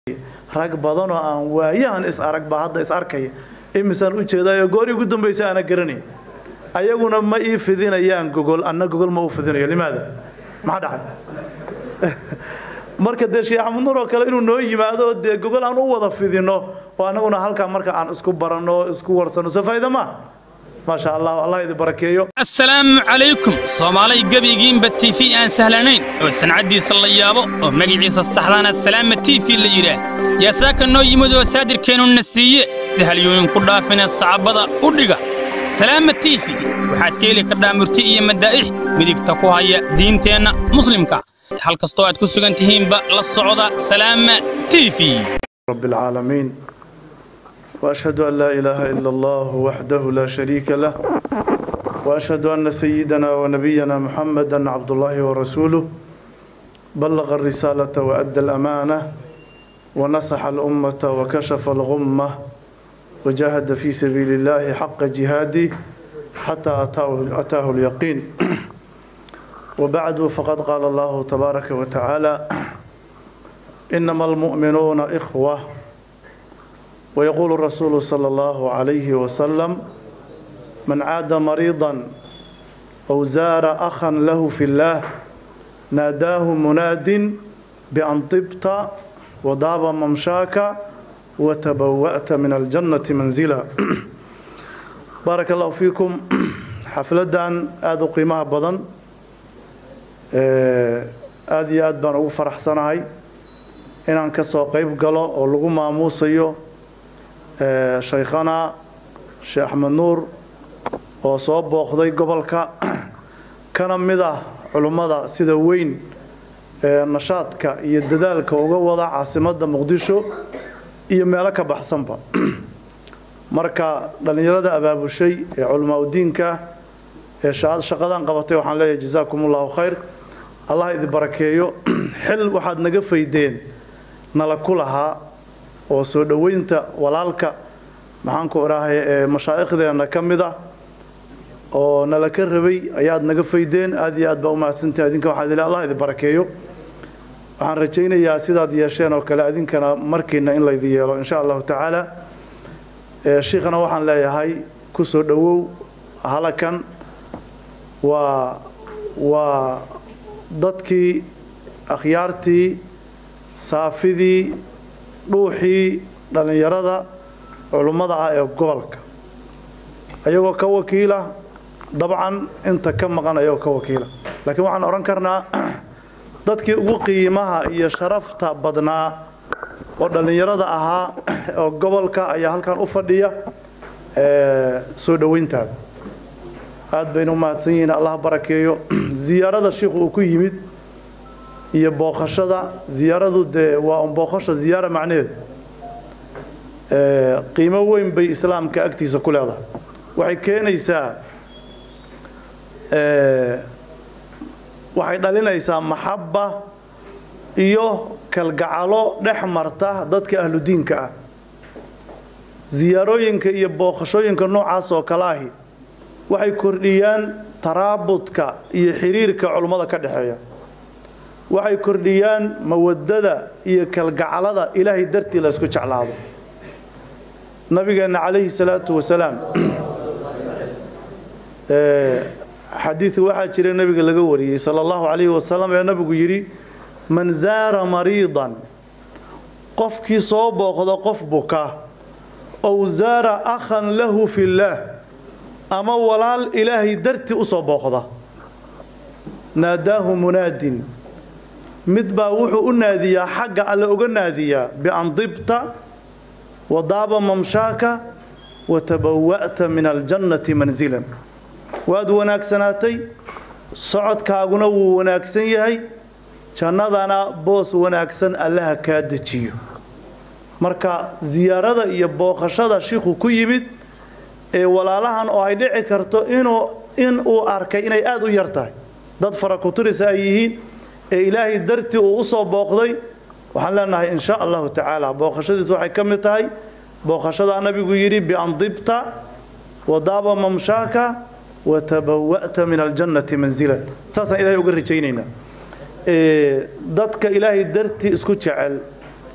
rag badanoo aan waayahan is arag baa hadda is arkaya imisaan u jeedaayo goori ugu dambaysa aana garanay ayaguna ma ii fidinayaan gogol anna gogol ma u fidinayo limaada maxaa dhacay marka dee sheekh axmed nuur oo kale inuu noo yimaado dee gogol aan u wada fidino oo annaguna halkaa marka aan isku baranno isku warsano se faa'iida ma maasha allah allah idin barakeeyo assalaamu calaykum soomaalay gebigiinba t v aan sahlanayn oo sancaddiisa la yaabo oo magaciisa saxdaana salaama t v la yidhaah yaa saaka noo yimid oo saadirkeennuna siiye si halyooyin ku dhaafina sacabada u dhiga salaama t v waxaad ka heli kardhaa murti iyo madaa'ix midigta ku haya diinteenna muslimka hal kastoo aad ku sugan tihiinba la socda salaama t v رب العالمين وأشهد أن لا إله إلا الله وحده لا شريك له وأشهد أن سيدنا ونبينا محمدا عبد الله ورسوله بلغ الرسالة وأدى الأمانة ونصح الأمة وكشف الغمة وجاهد في سبيل الله حق جهاده حتى أتاه, أتاه اليقين وبعد فقد قال الله تبارك وتعالى إنما المؤمنون إخوة ويقول الرسول صلى الله عليه وسلم من عاد مريضا أو زار أخا له في الله ناداه مناد بأن طبت وضاب ممشاك وتبوأت من الجنة منزلا بارك الله فيكم حفلة آذو قيمها بضن آذي آد بان أغو فرح سنهاي inaan ka soo qayb galo oo lagu maamuusayo shaykhana sheekh axmed nuur oo soo booqday gobolka kana mid ah culummada sida weyn nashaadka iyo dadaalka uga wada caasimadda muqdisho iyo meelo ka baxsanba marka dhallinyarada abaabushay ee culamaauddiinka ee shaqadan qabatay waxaan leeyahay jazaakum allahu khayr allah idin barakeeyo xil waxaad naga faydeen nala ku lahaa oo soo dhoweynta walaalka maxaanku idhaahay ee mashaaikhdeenna ka mid ah oo nala ka rabay ayaad naga faydeen aad iyo aad baa u mahadsantahi adinka waxaa idin allah idin barakeeyo waxaan rajaynayaa sidaad yeesheen oo kale adinkana markiina in laydin yeelo insha allahu tacaala shiikhana waxaan leeyahay ku soo dhowow halakan waa waa dadkii akhyaartii saafidii dhuuxii dhallinyarada culummada ah ee gobolka ayagoo ka wakiila dabcan inta ka maqan ayagoo ka wakiila laakiin waxaan odhan karnaa dadkii ugu qiimaha iyo sharafta badnaa oo dhallinyarada ahaa oo gobolka ayaa halkan u fadhiya soo dhoweyntaada aad baynu u mahadsan yihiin allah barakeeyo ziyaarada shiikhu uu ku yimid iyo booqashada ziyaaradu dee waa un booqasho ziyaara macnaheedu qiimo weyn bay islaamka agtiisa ku leedahay waxay keenaysaa waxay dhalinaysaa maxabba iyo kalgacalo dhex marta dadka ahludiinka ah ziyaarooyinka iyo booqashooyinka noocaas oo kale ahi waxay kordhiyaan taraabudka iyo xiriirka culummada ka dhexeeya waxay kordhiyaan mawadada iyo kalgacalada ilaahay dartii la isku jeclaado nabigeenna calayhi salaatu wasalaam xadiidka waxaa jira nebiga laga wariyey sala allahu calayhi wasalam ee nabigu yidhi man zaara mariidan qofkii soo booqdo qof buka ow zaara akhan lahu fillaah ama walaal ilaahay dartii u soo booqda naadaahu munaadin mid baa wuxuu u naadiyaa xagga alle uga naadiyaa bian dibta wadaaba mamshaaka watabawa'ta min aljannati manzilan waad wanaagsanaatay socodkaaguna wuu wanaagsan yahay jannadana boos wanaagsan allaha kaa dejiyo marka ziyaarada iyo booqashada shiikhu ku yimid ee walaalahan oo ay dhici karto inuu in uu arkay inay aada u yar tahay dad farakuturisa ay yihiin ee ilaahay dartii uu u soo booqday waxaan leenahay in sha allahu tacaala booqashadiis waxay ka mid tahay booqashadaa nabigu yidhi bian dibta wadaaba mamshaaka watabawa'ta min aljannati manzilan saasaan ilahay uga rajaynaynaa dadka ilaahay dartii isku jecel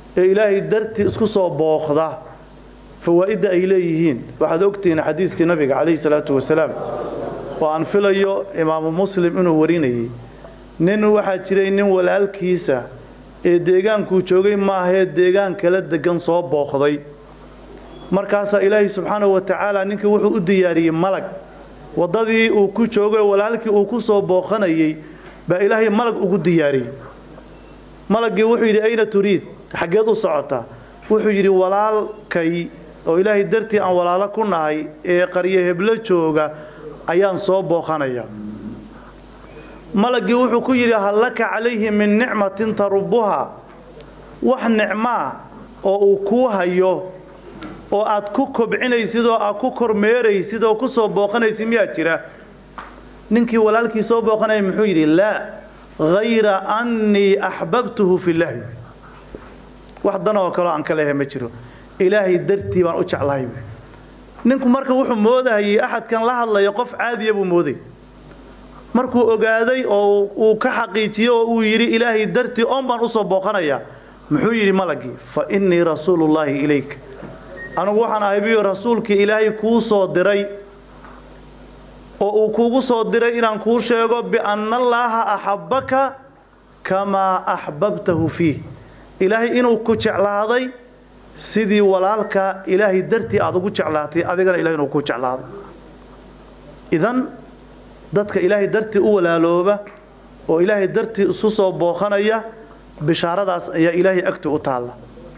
ee ilaahay dartii isku soo booqda fawaa'idda ay leeyihiin waxaad ogtihiin xadiiskii nabiga calayhi salaatu wasalaam oo aan filayo imaamu muslim inuu warinayay nin waxaa jiray nin walaalkiisa ee deegaankuu joogay maahee deegaan kala degan soo booqday markaasaa ilaahay subxaanahu wa tacaala ninkii wuxuu u diyaariyey malag waddadii uu ku joogay oo walaalkii uu ku soo booqanayey baa ilaahay malag ugu diyaariyey malaggii wuxuu yidhi ayna turiid xaggeed u socotaa wuxuu yidhi walaalkay oo ilaahay dartii aan walaalo ku nahay ee qaryo heblo jooga ayaan soo booqanaya malaggii wuxuu ku yidhi hal laka calayhi min nicmatin tarubuha wax nicmaa oo uu kuu hayo oo aad ku kobcinaysid oo aad ku kormeeraysid oo ku soo booqanaysid miyaa jira ninkii walaalkii soo booqanaya muxuu yidhi laa hayra annii axbabtuhu filaahi wax danoo kaleo aan ka leehay ma jiro ilaahay dartii baan u jeclahay ninku marka wuxuu moodahayay axadkan la hadlaya qof caadiya buu mooday markuu ogaaday oo uu ka xaqiijiyey oo uu yidhi ilaahay dartii oon baan u soo booqanayaa muxuu yidhi malagii fa innii rasuulullaahi ilayk anugu waxaan ahay biyo rasuulkii ilaahay kuu soo diray oo uu kuugu soo diray inaan kuu sheego bianna allaaha axabbaka kamaa axbabtahu fiih ilaahay inuu ku jeclaaday sidii walaalka ilaahay dartii aad ugu jeclaatay adigana ilahay inuu ku jeclaaday idan dadka ilaahay dartii u walaalooba oo ilaahay dartii isu soo booqanaya bishaaradaas ayaa ilaahay agti u taalla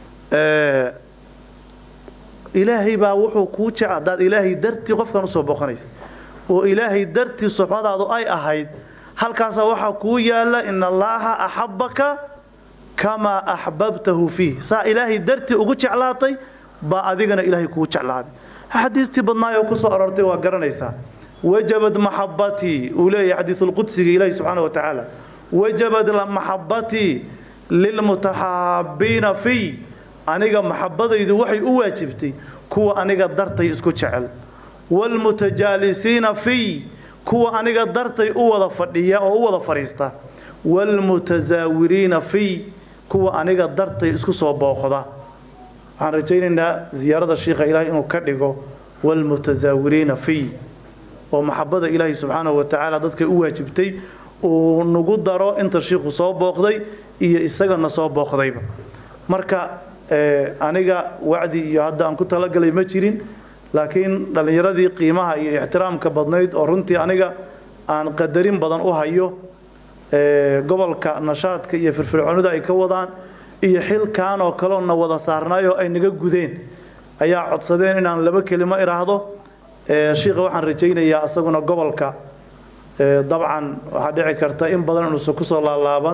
ilaahay baa wuxuu kuu jecel haddaad ilaahay dartii qofkan usoo booqanaysa oo ilaahay dartii suxbadaadu ay ahayd halkaasaa waxaa kuu yaalla in allaaha axabbaka kamaa axbabtahu fiih saa ilaahay dartii ugu jeclaatay baa adigana ilaahay kugu jeclaaday xadiistii badnaayoo ku soo arortay waa garanaysaa wajabad maxabbatii uu leeyahay xadiisulqudsiga ilaahi subxaana wa tacaala wajabad maxabbatii lilmutaxaabiina fiy aniga maxabbadaydu waxay u waajibtay kuwa aniga dartay isku jecel waalmutajaalisiina fiy kuwa aniga dartay u wada fadhiya oo u wada fadhiista waalmutasaawiriina fiy kuwa aniga dartay isku soo booqda waxaan rajaynaynaa ziyaarada shiikha ilaahay inuu ka dhigo waalmutasaawiriina fiy oo maxabbada ilaahay subxaanahu wa tacaala dadkay u waajibtay uu nagu daro inta shiikhu soo booqday iyo isagana soo booqdayba marka aniga wacdi iyo hadda aan ku talagalay ma jirin laakiin dhallinyaradii qiimaha iyo ixtiraamka badnayd oo runtii aniga aan qadarin badan u hayo gobolka nashaadka iyo firfircoonida ay ka wadaan iyo xilkan oo kaleo na wada saarnaayoo ay naga gudeen ayaa codsadeen inaan laba kelimo idhaahdo shiikha waxaan rajaynayaa isaguna gobolka dabcan waxaa dhici karta in badan inuusan ku soo laalaaban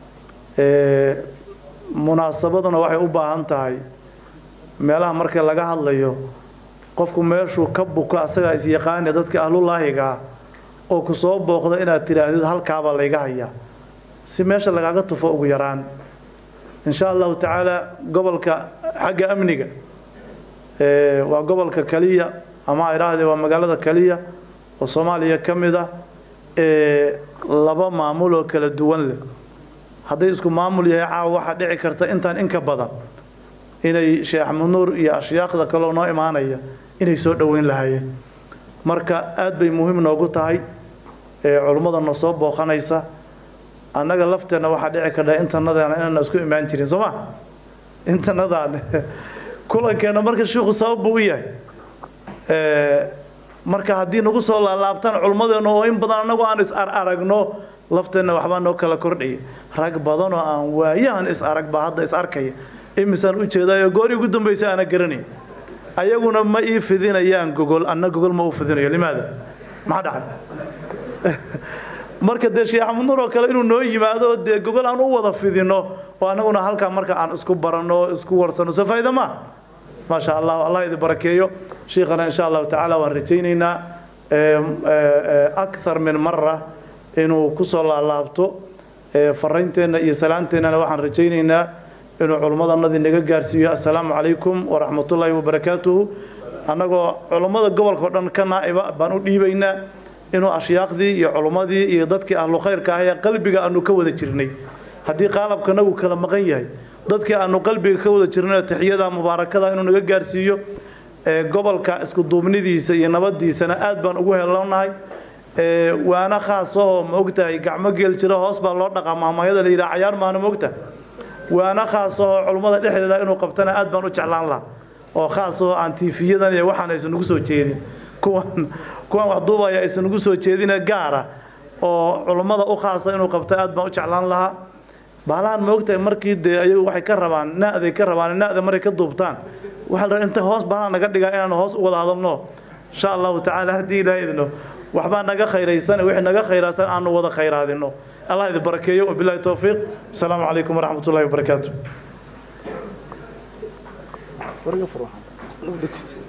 munaasabaduna waxay u baahan tahay meelaha marka laga hadlayo qofku meeshuu ka buko asagaa isyaqaane dadka ahlulaahiga ah oo ku soo booqda inaad tidhaahdid halkaabaa layga hayaa si meesha lagaaga tufo ugu yaraan insha allahu tacaala gobolka xagga amniga waa gobolka keliya ama idhaahdee waa magaalada keliya oo soomaaliya ka mid ah ee laba maamul oo kala duwan leh hadday isku maamul yahay caawa waxaa dhici karta intaan inka badan inay sheekh axmed nuur iyo ashyaaqda kaloo noo imaanaya inay soo dhoweyn lahaayeen marka aad bay muhiim noogu tahay culummada noo soo booqanaysa annaga lafteenna waxaa dhici karta intanadaan inaana isku imaan jirin soo ma intanadaan kulankeenna marka shiikhu sabab buu u yahay marka haddii nagu soo laalaabtaan culummadeenna oo in badan annagu aan is aragno lafteenna waxbaa noo kala kordhaya rag badanoo aan waayahan is arag baa hadda is arkaya imisaan u jeedaayo goor ugu dambaysa aana garanay ayaguna ma ii fidinayaan gogol anna gogol ma u fidinayo limaada maxaa dhacay marka dee sheekh axmed nuur oo kale inuu noo yimaado dee gogol aan u wada fidino oo annaguna halkaa marka aan isku baranno isku warsano se faa'iida ma maasha allah allah idin barakeeyo shiikhana insha allahu tacaala waan rajaynaynaa akthar min mara inuu ku soo laalaabto faraynteenna iyo salaanteennana waxaan rajaynaynaa inuu culummadanadii naga gaarsiiyo assalaamu calaykum waraxmatullaahi wabarakaatuhu annagoo culummada gobolka o dhan ka naa'iba baan u dhiibaynaa inuu ashyaaqdii iyo culummadii iyo dadkii ahlu khayrka ah ee qalbiga aanu ka wada jirnay haddii qaalabkanagu kala maqan yahay dadkii aanu qalbiga ka wada jirnay taxiyada mubaarakada inuu naga gaarsiiyo gobolka isku duubnidiisa iyo nabadiisana aad baan ugu helanahay waana khaasahoo ma ogtahay gacmo geel jira hoos baa loo dhaqaa maamahayada la yidhaha cayaar maana ma ogtahay waana khaasahoo culummada dhexdeeda inuu qabtana aad baan u jeclaan lahaa oo khaasahoo aan tiifiyadan iyo waxaan aysan ugu soo jeedin kuwan kuwan wax duubaya aysan ugu soo jeedine gaara oo culummada u khaasa inuu qabta aad baan u jeclaan lahaa baalahan ma ogtahay markii dee ayagu waxay ka rabaan na'day ka rabaan na'da maray ka duubtaan waxaa la inta hoos baalahan naga dhigaa inaan hoos u wada hadalno insha allahu tacaala haddii ilaahay idno waxbaa naga khayraysan wixii naga khayraasan aanu wada khayraadino allah idin barakeeyo wabillahi towfiiq asalaamu calaykum waraxmat ullahi wabarakaatu